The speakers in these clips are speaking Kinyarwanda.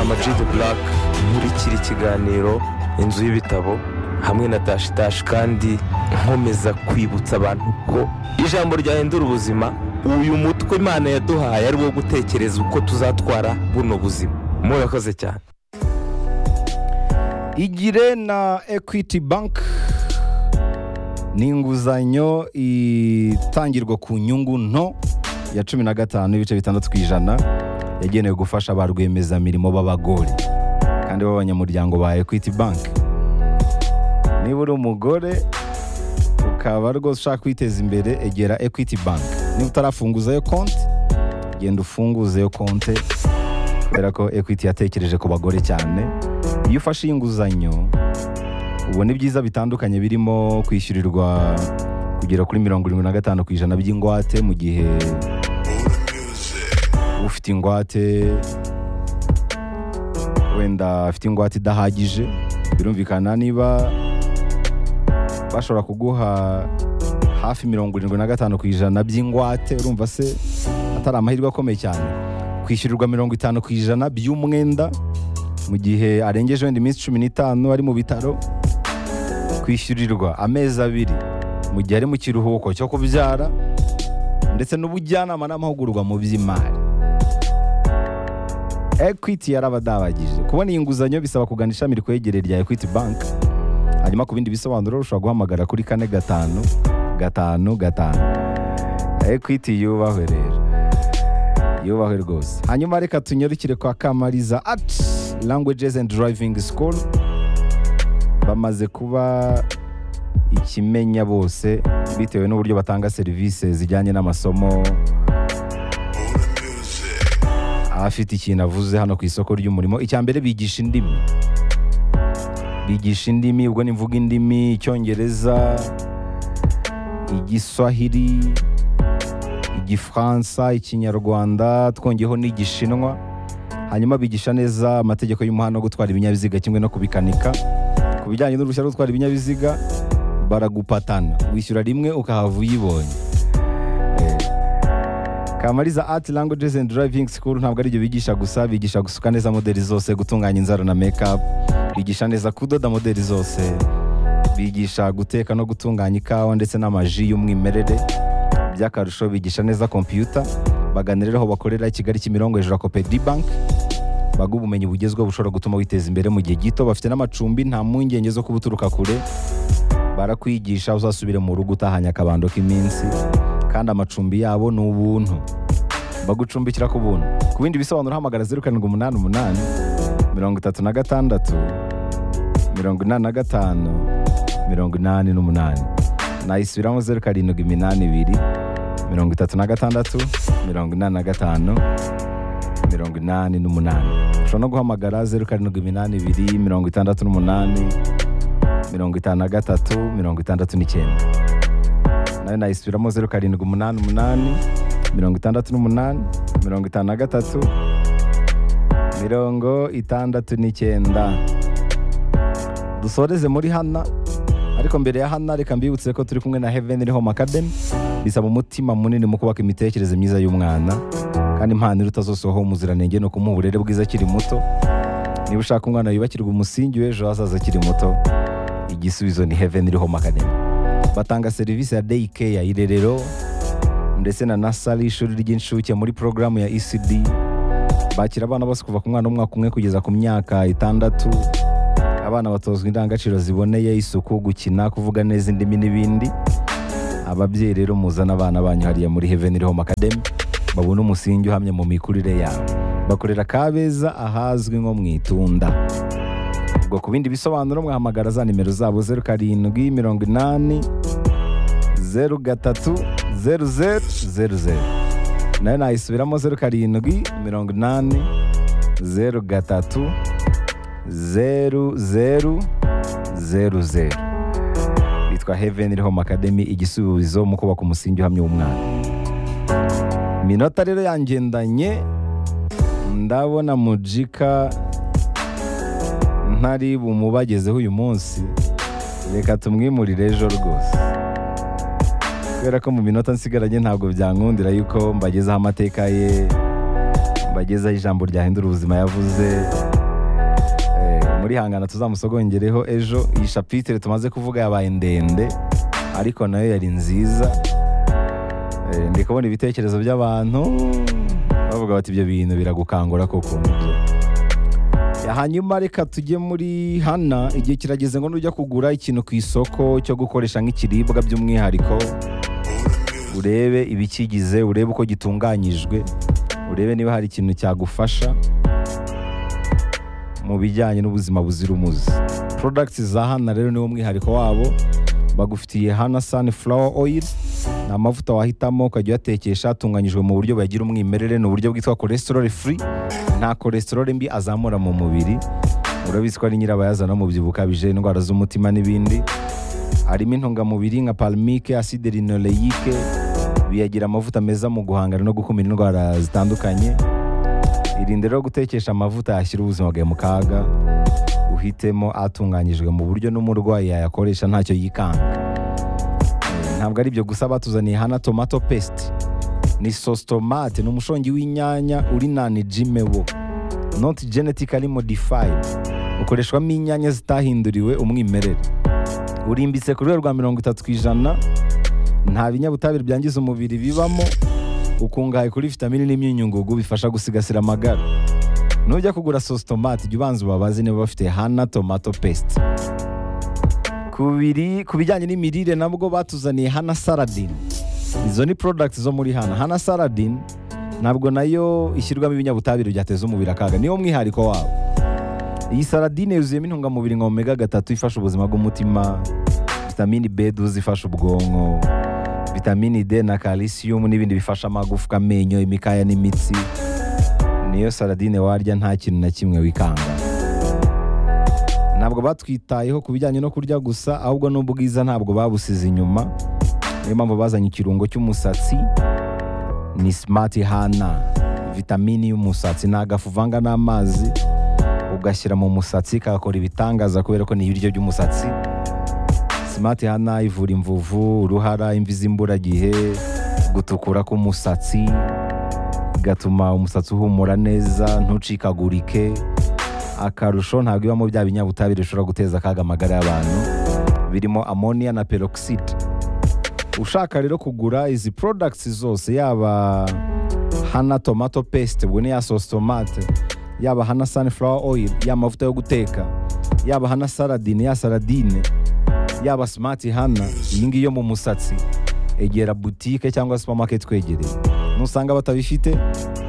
Ama G The Black muri kiri kiganiro inzu y'ibitabo hamwe na Tashi Tashi kandi nkomeza kwibutsa abantu ko ijambo ryahindura ubuzima uyu mutwe imana yaduhaye ari wo gutekereza uko tuzatwara buno buzima murakoze cyane igire na ekwiti banki ni inguzanyo itangirwa ku nyungu nto ya cumi na gatanu n'ibice bitandatu ku ijana yagenewe gufasha ba rwiyemezamirimo b'abagore kandi b'abanyamuryango ba ekwiti banki niba uri umugore ukaba rwose ushaka kwiteza imbere egera ekwiti banki niba utarafunguzayo konti genda ufunguzeyo konti kubera ko ekwiti yatekereje ku bagore cyane iyo ufashe iyi nguzanyo ubona ibyiza bitandukanye birimo kwishyurirwa kugera kuri mirongo irindwi na gatanu ku ijana by'ingwate mu gihe ufite ingwate wenda afite ingwate idahagije birumvikana niba bashobora kuguha hafi mirongo irindwi na gatanu ku ijana by'ingwate urumva se atari amahirwe akomeye cyane kwishyurirwa mirongo itanu ku ijana by'umwenda mu gihe arengeje wenda iminsi cumi n'itanu ari mu bitaro kwishyurirwa amezi abiri mu gihe ari mu kiruhuko cyo kubyara ndetse n'ubujyanama n'amahugurwa mu by'imari ekwiti yarabadabagije kubona iyi nguzanyo bisaba kugana ishami rikwegereye rya ekwiti banki hanyuma ku bindi bisobanuro ushobora guhamagara kuri kane gatanu gatanu gatanu ekwiti yubahwe rero yubahwe rwose hanyuma reka tunyarukire kwa kamariza ati languages and driving school bamaze kuba ikimenya bose bitewe n'uburyo batanga serivisi zijyanye n'amasomo afite ikintu avuze hano ku isoko ry'umurimo icya mbere bigisha indimi bigisha indimi ubwo ni mvuga indimi icyongereza igiswahili igifaransa ikinyarwanda twongeyeho n'igishinwa hanyuma bigisha neza amategeko y'umuhanda wo gutwara ibinyabiziga kimwe no kubikanika ku bijyanye n'uruhushya rwo gutwara ibinyabiziga baragupatana wishyura rimwe ukahava uyibonye Eh, kamariza ati languages and driving school ntabwo aribyo bigisha gusa bigisha gusuka neza modeli zose gutunganya inzara na make up bigisha neza kudoda modeli zose bigisha guteka no gutunganya ikawa ndetse n'amaji y'umwimerere by'akarusho bigisha neza kompiyuta baganira aho bakorera i kigali kimirongo hejuru ya kopedi banki baga ubumenyi bugezweho bushobora gutuma witeza imbere mu gihe gito bafite n'amacumbi nta mpungenge zo kuba uturuka kure barakwigisha uzasubire mu rugo utahanye akabando k'iminsi kandi amacumbi yabo ni ubuntu bagucumbikira ku buntu ku bindi bisobanuro hamagara zeru karindwi umunani umunani mirongo itatu na gatandatu mirongo inani na gatanu mirongo inani n'umunani nayisubiramo zeru karindwi iminani ibiri mirongo itatu na gatandatu mirongo inani na gatanu mirongo inani n'umunani ushobora no guhamagara zeru karindwi iminani ibiri mirongo itandatu n'umunani mirongo itanu na gatatu mirongo itandatu n'icyenda nayo nayisubiramo zeru karindwi umunani umunani mirongo itandatu n'umunani mirongo itanu na gatatu mirongo itandatu n'icyenda dusoreze muri hana ariko mbere ya hana reka mbibutse ko turi kumwe na heaven home academy bisaba umutima munini mu kubaka imitekerereze myiza y'umwana kandi impano iruta zose ho umuziranenge no kumuha uburere bwiza akiri muto niba ushaka umwana yubakirwa umusingi w'ejo hazaza akiri muto igisubizo ni heaven home academy batanga serivisi ya day care irerero ndetse na nasari ishuri ry'incuke muri porogaramu ya ecd bakira abana bose kuva ku mwana w'umwaka umwe kugeza ku myaka itandatu abana batozwa indangagaciro ziboneye isuku gukina kuvuga neza indimi n'ibindi ababyeyi rero muzana abana banyu hariya muri heaven home academy babone umusingi uhamye mu mikurire yabo bakorera kabeza ahazwi nko mu itunda ubwo ku bindi bisobanuro mwahamagara za nimero zabo zeru karindwi mirongo inani zeru gatatu zeru zeru zeru zeru nayo nayisubiramo zeru karindwi mirongo inani zeru gatatu zeru zeru zeru zeru bitwa heaven home academy igisubizo mu kubaka umusingi uhamye w'umwana iminota rero yangendanye ndabona mujika ntari bumubagezeho uyu munsi reka tumwimurire ejo rwose kubera ko mu minota nsigaranye ntabwo byankundira yuko mbagezaho amateka ye mbagezaho ijambo ryahindura ubuzima yavuze muri hangana tuzamusogongereho ejo iyi shapitire tumaze kuvuga yabaye ndende ariko nayo yari nziza Eh, ndi kubona ibitekerezo by'abantu bavuga bati ibyo bintu biragukangura koko nibyo." Ya, hanyuma reka tujye muri hana igihe kirageze ngo nujya kugura ikintu ku isoko cyo gukoresha nk'ikiribwa by'umwihariko urebe ibikigize urebe uko gitunganyijwe urebe niba hari ikintu cyagufasha mu bijyanye n'ubuzima buzira umuze products za hana rero niwo mwihariko wabo bagufitiye hana sunflower oil ni amavuta wahitamo ukajya uyatekesha atunganyijwe mu buryo bagira umwimerere ni uburyo bwitwa cholesterol free nta cholesterol mbi azamura mu mubiri urabizi ko ari nyirabayazana w'umubyibuho ukabije indwara z'umutima n'ibindi harimo intungamubiri nka palmike acide linoleique biyagira amavuta meza mu guhangana no gukumira indwara zitandukanye irinde rero gutekesha amavuta yashyira ubuzima bwawe mu kaga uhitemo atunganyijwe mu buryo n'umurwayi yayakoresha ntacyo yikanga Eh, ntabwo ari ibyo gusa batuzaniye hana tomato paste ni sauce tomate ni umushongi w'inyanya uri nani jimewo not genetically modified ukoreshwamo inyanya zitahinduriwe umwimerere urimbitse ku rwego rwa mirongo itatu ku ijana nta binyabutabire byangiza umubiri bibamo ukungahaye kuri vitamini n'imyunyungugu bifasha gusigasira amagara nujya kugura sauce tomate jya ubanza ubabaze niba bafite hana tomato paste ku biri- ku bijyanye n'imirire nabwo batuzaniye hana saladin izo ni products zo muri hana hana saladin ntabwo nayo ishyirwamo ibinyabutabire byateza umubiri akaga niwo mwihariko wabo iyi saladine yuzuyemo intungamubiri nka omega gatatu ifasha ubuzima bw'umutima vitamini b12 ifasha ubwonko vitamini d na calcium n'ibindi bifasha amagufwa amenyo imikaya n'imitsi niyo saladine warya nta kintu na kimwe wikanga ntabwo batwitayeho ku bijyanye no kurya gusa ahubwo n'ubwiza ntabwo babusize inyuma niyo mpamvu bazanye ikirungo cy'umusatsi ni simati hana vitamini y'umusatsi ni agafu uvanga n'amazi ugashyira mu musatsi kagakora ibitangaza kubera ko ni ibiryo by'umusatsi simati hana ivura imvuvu uruhara imvi z'imburagihe gutukura k'umusatsi igatuma umusatsi uhumura neza ntucikagurike akarusho ntabwo ibamo bya binyabutabire bishobora guteza akaga amagara y'abantu birimo amoniya na peroxide ushaka rero kugura izi products zose yaba hana tomato paste ubwo ni ya sauce tomate yaba hana sunflower oil ya mavuta yo guteka yaba hana saladine ya saladine yaba smart hana iyi ngiyi yo mu musatsi egera butike cyangwa supermarket twegereye nusanga batabifite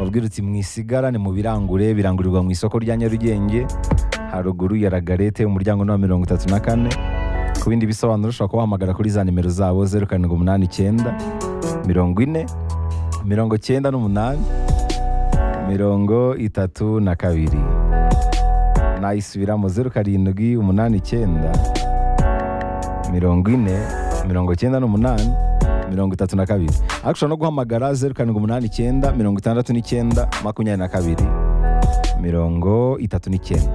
wabwira uti mwisigarane mu birangure birangurirwa mu isoko rya nyarugenge haruguru ya ragarete umuryango ni wa mirongo itatu na kane ku bindi bisobanuro ushobora kubahamagara kuri za nimero zabo zeru karindwi umunani icyenda mirongo ine mirongo icyenda n'umunani mirongo itatu na kabiri nayisubiramo zeru karindwi umunani icyenda mirongo ine mirongo icyenda n'umunani mirongo itatu na kabiri ariko ushobora no guhamagara zeru karindwi umunani icyenda mirongo itandatu n'icyenda makumyabiri na kabiri mirongo itatu n'icyenda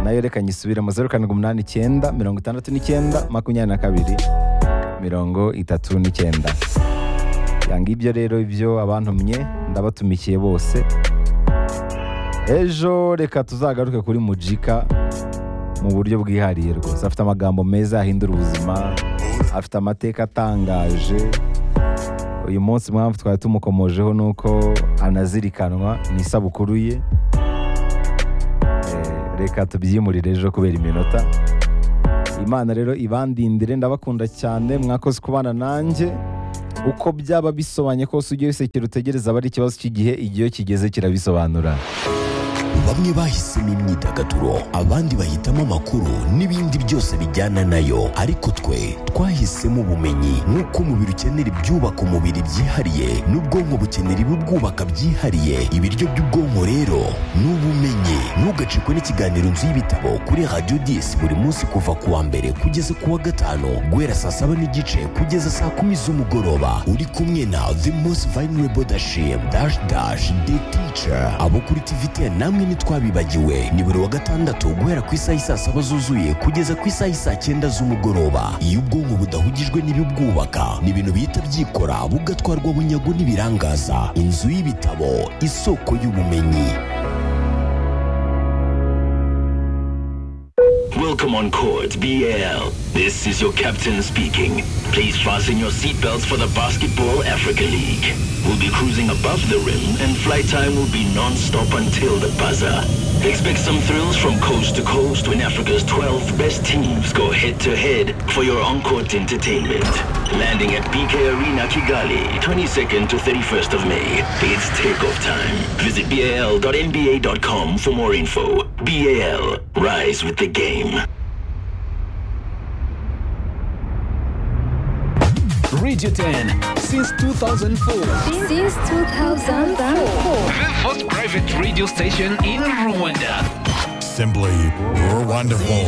nayo reka nyisubiremo zeru karindwi umunani icyenda mirongo itandatu n'icyenda makumyabiri na kabiri mirongo itatu n'icyenda yanga ibyo rero ibyo abantumye ndabatumikiye bose ejo reka tuzagaruke kuri mujika mu buryo bwihariye rwose afite amagambo meza yahindura ubuzima afite amateka atangaje uyu munsi mpamvu twari tumukomojeho ni uko anazirikanwa ni isabukuru ye Eh, reka tubyimurire ejo kubera iminota imana rero ibandindire ndabakunda cyane mwakoze kubana nanjye uko byaba bisobanye kose ujye wisekera utegereza aba ari ikibazo cy'igihe igihe iyo kigeze kirabisobanura bamwe bahisemo imyidagaduro abandi bahitamo amakuru n'ibindi byose bijyana nayo ariko twe twahisemo ubumenyi nk'uko umubiri ukenera ibyubaka umubiri byihariye n'ubwonko bukenera ibibwubaka byihariye ibiryo by'ubwonko rero ni ubumenyi ntugacikwe n'ikiganiro nzu y'ibitabo kuri radiyo disi buri munsi kuva ku wa mbere kugeza ku wa gatanu guhera saa saba n'igice kugeza saa kumi z'umugoroba uri kumwe na the most vulnerable dashim dash dash the teacher abo kuri tvt namwe ntitwabibagiwe ni buri wa gatandatu guhera ku isaha isaa saba zuzuye kugeza ku isaha isaa cyenda z'umugoroba iyo ubwonko budahugijwe n'ibibwubaka ni ibintu bihita byikora bugatwarwa bunyago n'ibirangaza inzu y'ibitabo isoko y'ubumenyi Pokemon Court BL. This is your captain speaking. Please fasten your seatbelts for the Basketball Africa League. We'll be cruising above the rim and flight time will be non-stop until the buzzer. Expect some thrills from coast to coast when Africa's 12 best teams go head-to-head for your on-court entertainment. Landing at BK Arena Kigali, 22nd to 31st of May. It's takeoff time. Visit bal.nba.com for more info. BAL, rise with the game. Radio 10 since 2004. Since 2004. The first private radio station in Rwanda. Simply, we're wonderful.